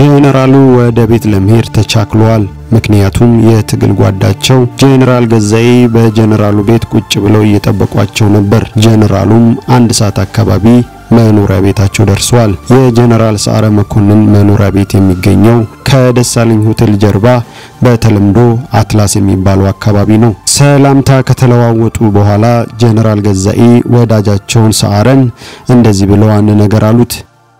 ጄኔራሉ ወደ ቤት ለመሄድ ተቻክለዋል። ምክንያቱም የትግል ጓዳቸው ጄኔራል ገዛኢ በጄኔራሉ ቤት ቁጭ ብለው እየጠበቋቸው ነበር። ጄኔራሉም አንድ ሰዓት አካባቢ መኖሪያ ቤታቸው ደርሰዋል። የጄኔራል ሰዓረ መኮንን መኖሪያ ቤት የሚገኘው ከደሳለኝ ሆቴል ጀርባ በተለምዶ አትላስ የሚባለው አካባቢ ነው። ሰላምታ ከተለዋወጡ በኋላ ጄኔራል ገዛኢ ወዳጃቸውን ሰዓረን እንደዚህ ብለው አንድ ነገር አሉት።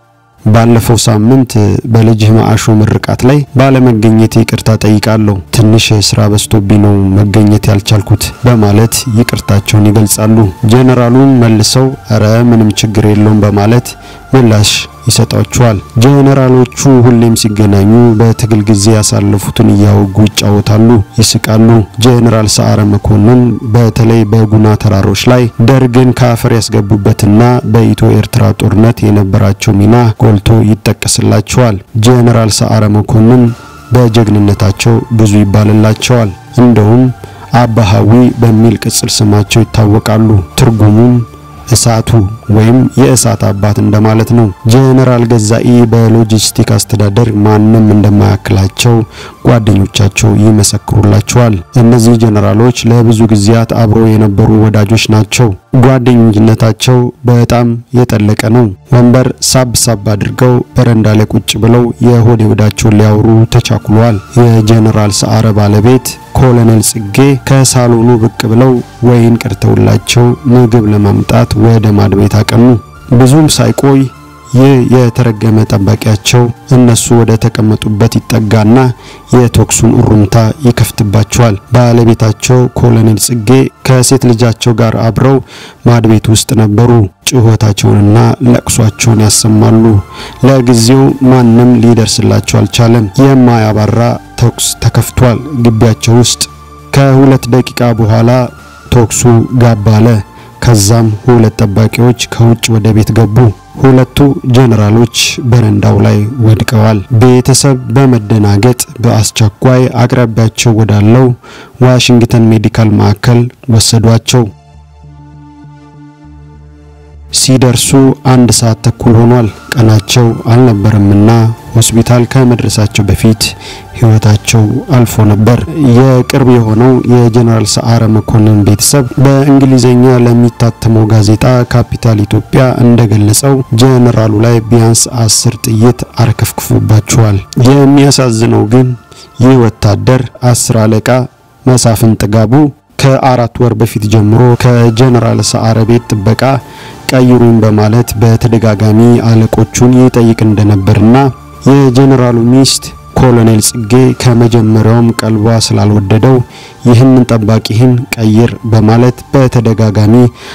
ባለፈው ሳምንት በልጅህ ማአሾ ምርቃት ላይ ባለመገኘት ይቅርታ ጠይቃለሁ። ትንሽ ስራ በዝቶብኝ ነው መገኘት ያልቻልኩት በማለት ይቅርታቸውን ይገልጻሉ። ጄኔራሉም መልሰው እረ ምንም ችግር የለውም በማለት ምላሽ ይሰጣቸዋል። ጄኔራሎቹ ሁሌም ሲገናኙ በትግል ጊዜ ያሳለፉትን እያወጉ ይጫወታሉ፣ ይስቃሉ። ጄኔራል ሰዓረ መኮንን በተለይ በጉና ተራሮች ላይ ደርግን ከአፈር ያስገቡበትና በኢትዮ ኤርትራ ጦርነት የነበራቸው ሚና ጎልቶ ይጠቀስላቸዋል። ጄኔራል ሰዓረ መኮንን በጀግንነታቸው ብዙ ይባልላቸዋል። እንደውም አባሃዊ በሚል ቅጽል ስማቸው ይታወቃሉ። ትርጉሙም እሳቱ ወይም የእሳት አባት እንደማለት ነው። ጄኔራል ገዛኢ በሎጂስቲክ አስተዳደር ማንም እንደማያክላቸው ጓደኞቻቸው ይመሰክሩላቸዋል። እነዚህ ጄኔራሎች ለብዙ ጊዜያት አብረው የነበሩ ወዳጆች ናቸው። ጓደኝነታቸው በጣም የጠለቀ ነው። ወንበር ሳብ ሳብ አድርገው በረንዳ ላይ ቁጭ ብለው የሆድ የሆዳቸውን ሊያወሩ ተቻኩለዋል። የጄኔራል ሰዓረ ባለቤት ኮሎኔል ጽጌ ከሳሎኑ ብቅ ብለው ወይን ቀድተውላቸው ምግብ ለማምጣት ወደ ማድ ቤት አቀኑ። ብዙም ሳይቆይ ይህ የተረገመ ጠባቂያቸው እነሱ ወደ ተቀመጡበት ይጠጋና የተኩሱን እሩምታ ይከፍትባቸዋል። ባለቤታቸው ኮሎኔል ጽጌ ከሴት ልጃቸው ጋር አብረው ማድ ቤት ውስጥ ነበሩ። ጩኸታቸውንና ለቅሷቸውን ያሰማሉ። ለጊዜው ማንም ሊደርስላቸው አልቻለም። የማያባራ ተኩስ ተከፍቷል ግቢያቸው ውስጥ። ከሁለት ደቂቃ በኋላ ተኩሱ ጋብ አለ። ከዛም ሁለት ጠባቂዎች ከውጭ ወደ ቤት ገቡ። ሁለቱ ጄኔራሎች በረንዳው ላይ ወድቀዋል። ቤተሰብ በመደናገጥ በአስቸኳይ አቅራቢያቸው ወዳለው ዋሽንግተን ሜዲካል ማዕከል ወሰዷቸው። ሲደርሱ አንድ ሰዓት ተኩል ሆኗል። ቀናቸው አልነበረምና ሆስፒታል ከመድረሳቸው በፊት ሕይወታቸው አልፎ ነበር። የቅርብ የሆነው የጄኔራል ሰዓረ መኮንን ቤተሰብ በእንግሊዝኛ ለሚታተመው ጋዜጣ ካፒታል ኢትዮጵያ እንደገለጸው ጄኔራሉ ላይ ቢያንስ አስር ጥይት አርከፍክፎባቸዋል። የሚያሳዝነው ግን ይህ ወታደር አስር አለቃ መሳፍን ጥጋቡ ከአራት ወር በፊት ጀምሮ ከጄኔራል ሰዓረ ቤት ጥበቃ ቀይሩኝ በማለት በተደጋጋሚ አለቆቹን ይጠይቅ እንደነበርና የጄኔራሉ ሚስት ኮሎኔል ጽጌ ከመጀመሪያውም ቀልቧ ስላልወደደው ይህንን ጠባቂህን ቀይር በማለት በተደጋጋሚ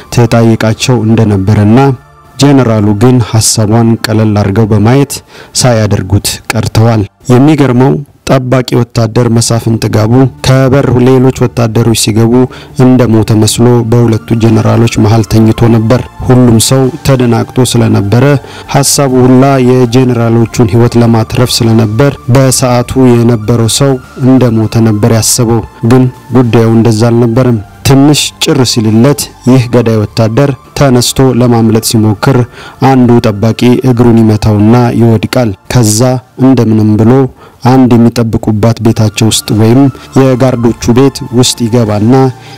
ተጠይቃቸው እንደነበረና ጄኔራሉ ግን ሀሳቧን ቀለል አድርገው በማየት ሳያደርጉት ቀርተዋል። የሚገርመው ጠባቂ ወታደር መሳፍን ጥጋቡ ከበር ሌሎች ወታደሮች ሲገቡ እንደ ሞተ መስሎ በሁለቱ ጄኔራሎች መሃል ተኝቶ ነበር። ሁሉም ሰው ተደናግጦ ስለነበረ ሀሳቡ ሁላ የጄኔራሎቹን ሕይወት ለማትረፍ ስለነበር በሰዓቱ የነበረው ሰው እንደ ሞተ ነበር ያሰበው። ግን ጉዳዩ እንደዛ አልነበረም። ትንሽ ጭር ሲልለት ይህ ገዳይ ወታደር ተነስቶ ለማምለጥ ሲሞክር አንዱ ጠባቂ እግሩን ይመታውና ይወድቃል። ከዛ እንደምንም ብሎ አንድ የሚጠብቁባት ቤታቸው ውስጥ ወይም የጋርዶቹ ቤት ውስጥ ይገባና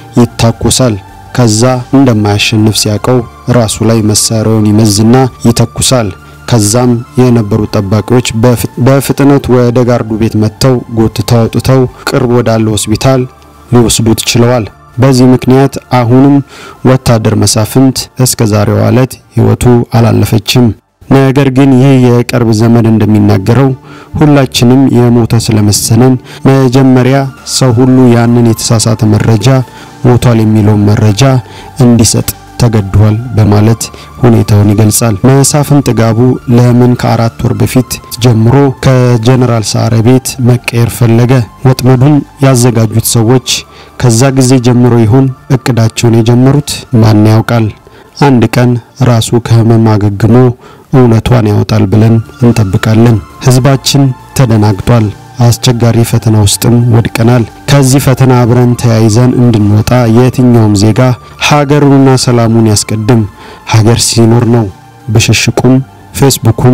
ይታኮሳል። ከዛ እንደማያሸንፍ ሲያቀው ራሱ ላይ መሳሪያውን ይመዝና ይተኩሳል። ከዛም የነበሩ ጠባቂዎች በፍጥነት ወደ ጋርዱ ቤት መጥተው ጎትተው አውጥተው ቅርብ ወዳለ ሆስፒታል ሊወስዱት ችለዋል። በዚህ ምክንያት አሁንም ወታደር መሳፍንት እስከ ዛሬዋ ዕለት ሕይወቱ አላለፈችም። ነገር ግን ይህ የቅርብ ዘመድ እንደሚናገረው ሁላችንም የሞተ ስለመሰለን መጀመሪያ ሰው ሁሉ ያንን የተሳሳተ መረጃ ሞቷል የሚለውን መረጃ እንዲሰጥ ተገዷል በማለት ሁኔታውን ይገልጻል። መሳፍን ጥጋቡ ለምን ከአራት ወር በፊት ጀምሮ ከጄኔራል ሰዓረ ቤት መቀየር ፈለገ? ወጥመዱን ያዘጋጁት ሰዎች ከዛ ጊዜ ጀምሮ ይሆን እቅዳቸውን የጀመሩት? ማን ያውቃል? አንድ ቀን ራሱ ከህመም አገግሞ እውነቷን ያወጣል ብለን እንጠብቃለን። ህዝባችን ተደናግጧል። አስቸጋሪ ፈተና ውስጥም ወድቀናል። ከዚህ ፈተና አብረን ተያይዘን እንድንወጣ የትኛውም ዜጋ ሀገሩንና ሰላሙን ያስቀድም። ሀገር ሲኖር ነው ብሽሽቁም፣ ፌስቡኩም፣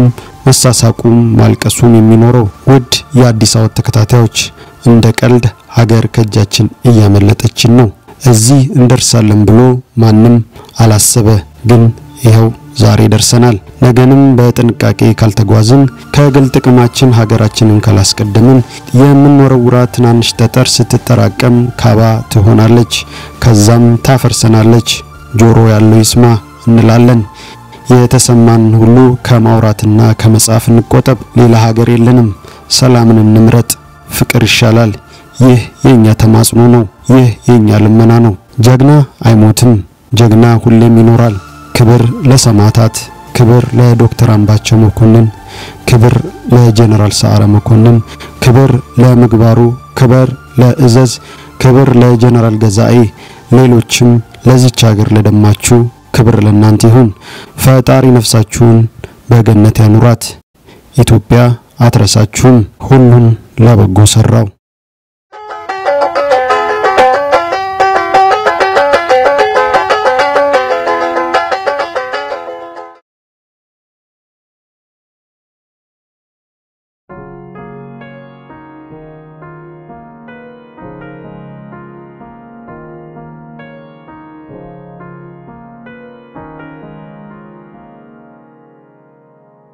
መሳሳቁም ማልቀሱም የሚኖረው። ውድ የአዲስ አበባ ተከታታዮች እንደ ቀልድ ሀገር ከእጃችን እያመለጠችን ነው። እዚህ እንደርሳለን ብሎ ማንም አላሰበ፣ ግን ይኸው ዛሬ ደርሰናል። ነገንም በጥንቃቄ ካልተጓዝን ከግል ጥቅማችን ሀገራችንን ካላስቀደምን የምንወረውራት ትናንሽ ጠጠር ስትጠራቀም ካባ ትሆናለች፣ ከዛም ታፈርሰናለች። ጆሮ ያለው ይስማ እንላለን። የተሰማን ሁሉ ከማውራትና ከመጻፍ እንቆጠብ። ሌላ ሀገር የለንም። ሰላምን እንምረጥ። ፍቅር ይሻላል። ይህ የኛ ተማጽኖ ነው። ይህ የኛ ልመና ነው። ጀግና አይሞትም። ጀግና ሁሌም ይኖራል። ክብር ለሰማዕታት፣ ክብር ለዶክተር አምባቸው መኮንን፣ ክብር ለጀነራል ሰዓረ መኮንን፣ ክብር ለምግባሩ፣ ክብር ለእዘዝ፣ ክብር ለጀነራል ገዛኤ፣ ሌሎችም ለዚች ሀገር ለደማችሁ ክብር ለእናንተ ይሁን። ፈጣሪ ነፍሳችሁን በገነት ያኑራት። ኢትዮጵያ አትረሳችሁም። ሁሉን ለበጎ ሰራው።